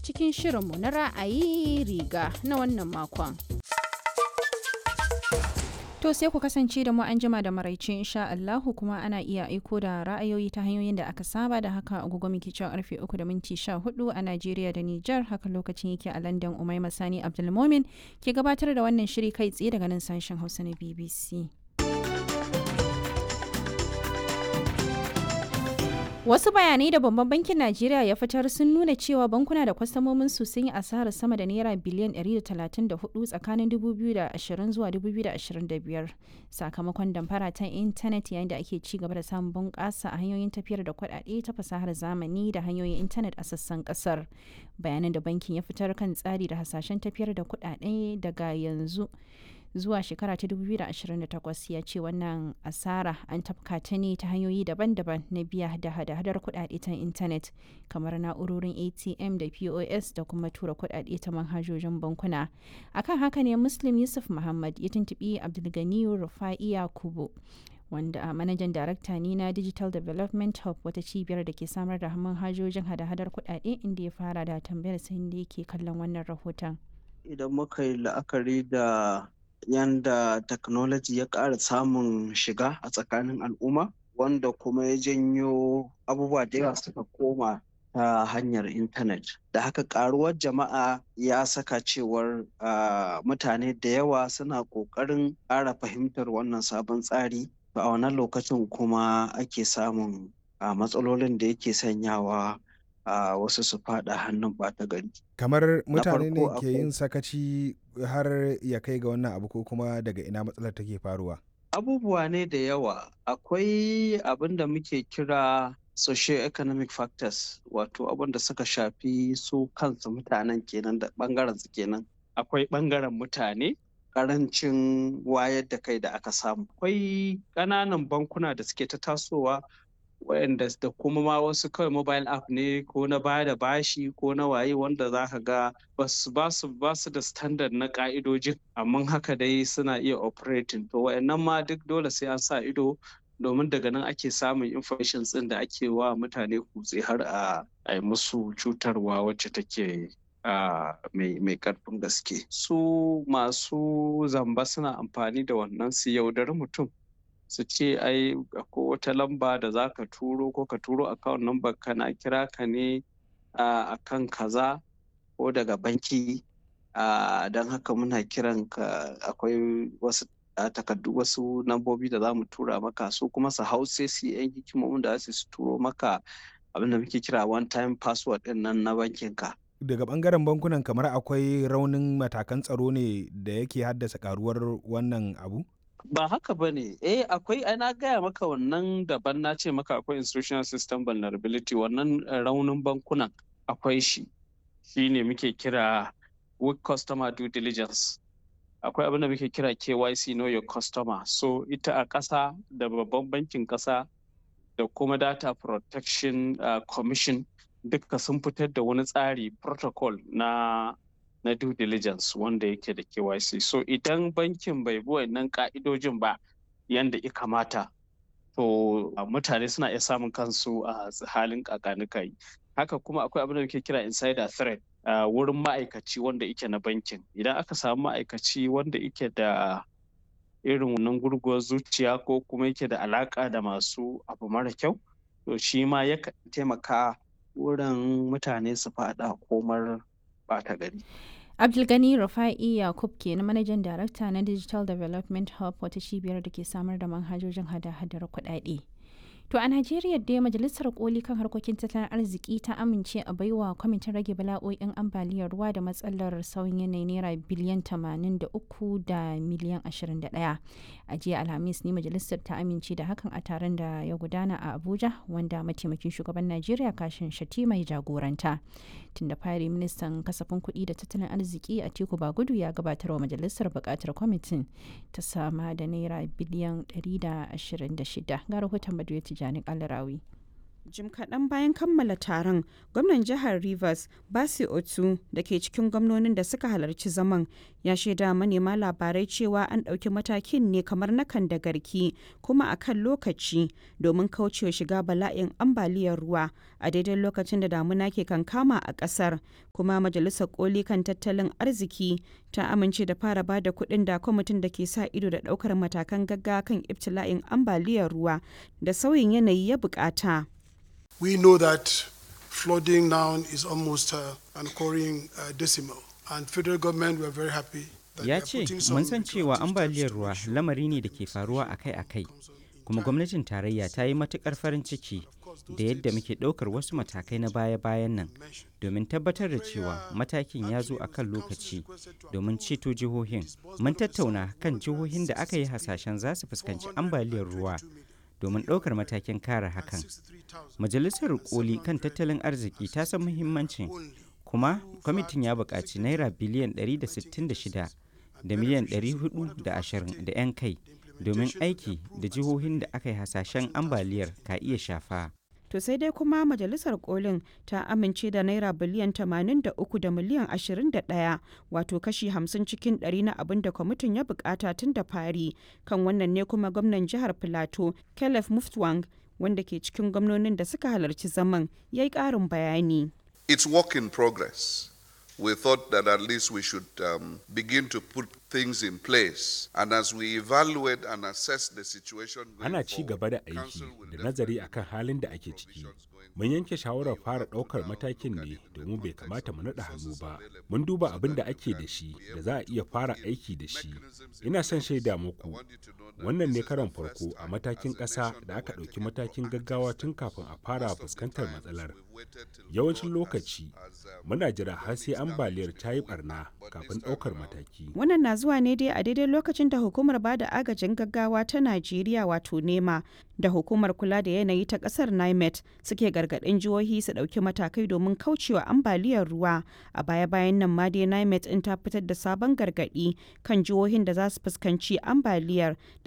cikin shirinmu na ra'ayi riga na wannan makon. To sai ku kasance da mu an jima da maraice insha Allahu kuma ana iya aiko da ra'ayoyi ta hanyoyin da aka saba da haka agogo muke cewa karfe 3 da minti 14 a Najeriya da Nijar haka lokacin yake a London Umai Masani Abdulmomin ke gabatar da wannan shiri kai tsaye daga nan sashen Hausa na BBC. Wasu bayanai da babban bankin Najeriya ya fitar sun nuna cewa bankuna da kwastamomin su sun yi asarar sama da naira biliyan 134 tsakanin 2020 zuwa 2025 sakamakon damfara ta intanet yayin da ake ci gaba da samun bunƙasa a hanyoyin tafiyar da kuɗaɗe ta fasahar zamani da hanyoyin intanet a sassan ƙasar. Bayanan da bankin ya fitar kan tsari da hasashen tafiyar da kuɗaɗe daga yanzu. zuwa shekara ta 2028 ya ce wannan asara an tafka ta ne ta hanyoyi daban-daban na biya da hada-hadar kudade ta intanet kamar na'urorin atm da pos da kuma tura kudade ta manhajojin bankuna akan haka ne muslim yusuf muhammad ya tuntubi abdulganiyu rufa'iya kubo wanda a manajan darakta ne na digital development hub wata cibiyar da ke samar da manhajojin hada-hadar kudade inda ya fara da tambayar sai da yake kallon wannan rahoton idan muka yi la'akari da yanda technology ya ƙara samun shiga a tsakanin al'umma wanda kuma ya janyo abubuwa da yawa suka koma ta hanyar intanet da haka ƙaruwar jama'a ya saka cewar mutane da yawa suna ƙoƙarin ƙara fahimtar wannan sabon tsari a wannan lokacin kuma ake samun matsalolin da yake sanyawa a uh, wasu su fada hannun ɓata gari. Kamar mutane ne ke yin sakaci har ya kai ga wannan abu ko kuma daga ina matsalar take faruwa? Abubuwa ne da yawa. Akwai abin da muke kira socio-economic factors wato abin da suka shafi su kansu mutanen kenan da ɓangaren su kenan. Akwai ɓangaren mutane karancin wayar da kai da aka samu. Akwai ƙananan bankuna da suke ta tasowa wayanda da kuma ma wasu kawai mobile app ne ko na baya da bashi ko na waye wanda za ka ga basu basu basu da standard na ka'idojin amma haka dai suna iya operating to wayannan ma duk dole sai an sa ido domin daga nan ake samun information din da ake wa mutane kutse har a yi musu cutarwa wacce take mai karfin gaske su masu zamba suna amfani da wannan su yaudari mutum su ce ai ko wata lamba da za ka turo ko ka turo account number ka na kira ka ne a kan kaza ko daga banki don haka muna kiran ka akwai wasu takardu wasu lambobi da za mu tura maka su kuma su hau sai su yan hikimomin da su turo maka abin da muke kira one time password din nan na bankin ka daga bangaren bankunan kamar akwai raunin matakan tsaro ne da yake haddasa karuwar wannan abu ba haka ba ne eh akwai ai na gaya maka wannan daban na ce maka akwai institutional system vulnerability wannan raunin bankunan akwai shi shi ne muke kira weak customer due diligence akwai abin da muke kira KYC know your customer so ita a ƙasa da babban bankin ƙasa da kuma data protection uh, commission duka sun fitar da wani tsari protocol na na due diligence wanda yake da KYC. So idan bankin bai bi wannan ka'idojin ba yanda ya kamata, to mutane suna iya samun kansu a halin kakanikai. Haka kuma akwai abin da muke kira insider threat uh, wurin ma'aikaci wanda yake na bankin. Idan aka samu ma'aikaci wanda yake da irin wannan gurguwar zuciya ko kuma yake da alaka da masu abu mara kyau, to shi ma yakan taimaka wurin mutane su faɗa komar ɓata gari. Abdulgani Rufa'i Yakub ke na manajan darakta na Digital Development Hub wata cibiyar da ke samar da manhajojin hada-hadar kuɗaɗe. To a Najeriya dai Majalisar Koli kan harkokin tattalin arziki ta amince a baiwa kwamitin rage bala'o'in ambaliyar ruwa da matsalar sauyin yanayi naira biliyan 83 da miliyan 21. A jiya Alhamis ne majalisar ta amince da hakan a taron da ya gudana a Abuja wanda mataimakin shugaban Najeriya kashin shati mai jagoranta. Tun da fari ministan kasafin kuɗi da tattalin arziki a Tiku Bagudu ya gabatar wa majalisar buƙatar kwamitin ta sama da naira biliyan 126 ga rahoton Baduyati Tijjani Kalarawi. Jim kaɗan bayan kammala taron, gwamnan jihar Rivers, Basi Otu, da ke cikin gwamnonin da suka halarci zaman, ya shaida manema labarai cewa an ɗauki matakin ne kamar na kan da garki kuma a kan lokaci domin kaucewa shiga bala'in ambaliyar ruwa a daidai lokacin da damuna ke kankama a ƙasar. Kuma Majalisar Koli kan tattalin arziki ta amince da fara bada kuɗin da kwamitin da ke sa ido da ɗaukar matakan gaggawa kan ibtila'in ambaliyar ruwa da sauyin yanayi ya bukata. We know that flooding now is almost uh, an occurring uh, decimal, and federal government were very happy. Ya ce, mun san cewa ambaliyar ruwa lamari ne da ke faruwa akai-akai, kuma gwamnatin tarayya ta yi matukar farin ciki da yadda muke ɗaukar wasu matakai na baya-bayan nan domin tabbatar da cewa matakin ya zo a kan lokaci domin ceto jihohin. Mun tattauna kan jihohin da aka yi hasashen za su fuskanci ambaliyar ruwa domin ɗaukar matakin kare hakan. Majalisar koli kan tattalin arziki ta san muhimmancin kuma kwamitin ya buƙaci naira biliyan 166 da miliyan 420 da 'yan kai domin aiki da jihohin da aka yi hasashen ambaliyar ka iya shafa. To sai dai kuma majalisar kolin ta amince da naira biliyan 83 da miliyan 21 wato kashi 50 cikin 100 na abin da kwamitin ya bukata tun da fari kan wannan ne kuma gwamnan jihar Filato Caleb Muftwang wanda ke cikin gwamnonin da suka halarci zaman ya yi ƙarin bayani. It's work in progress. We thought that at least we should um, begin to put things in place. And as we evaluate and assess the situation going Ana ci gaba da aiki da nazari akan halin da ake ciki. Mun yanke shawarar fara ɗaukar matakin ne domin bai kamata mu naɗa hannu ba. Mun duba abin da ake da shi da za a iya fara aiki da shi. Ina son shaida muku. Wannan ne karon farko a matakin ƙasa da aka ɗauki matakin gaggawa tun kafin a fara fuskantar matsalar. Yawancin lokaci muna jira har sai ambaliyar ta yi barna kafin ɗaukar mataki. Wannan na zuwa ne dai a daidai lokacin da hukumar ba da agajin gaggawa ta Najeriya wato NEMA da hukumar kula da yanayi ta ƙasar NIMET suke gargaɗin jihohi su ɗauki matakai domin kaucewa ambaliyar ruwa. A baya-bayan nan ma dai NIMET in ta fitar da sabon gargaɗi kan jihohin da za su fuskanci ambaliyar da